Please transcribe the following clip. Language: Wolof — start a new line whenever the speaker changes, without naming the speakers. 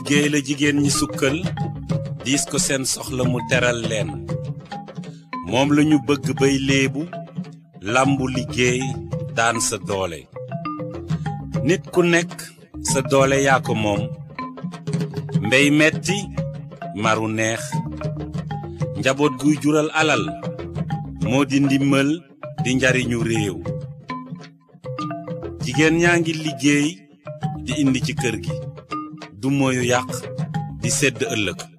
liggéey la jigéen ñi sukkal diis ko seen soxla mu teral leen moom lañu bëgg bay léebu làmbu liggéey daan sa doole nit ku nekk sa doole yaa ko moom mbey metti maru neex njaboot guy jural alal moo di ndimmal di njariñu réew jigéen ñaa ngi liggéey di indi ci kër gi du moyu yàq di sedd ëllëg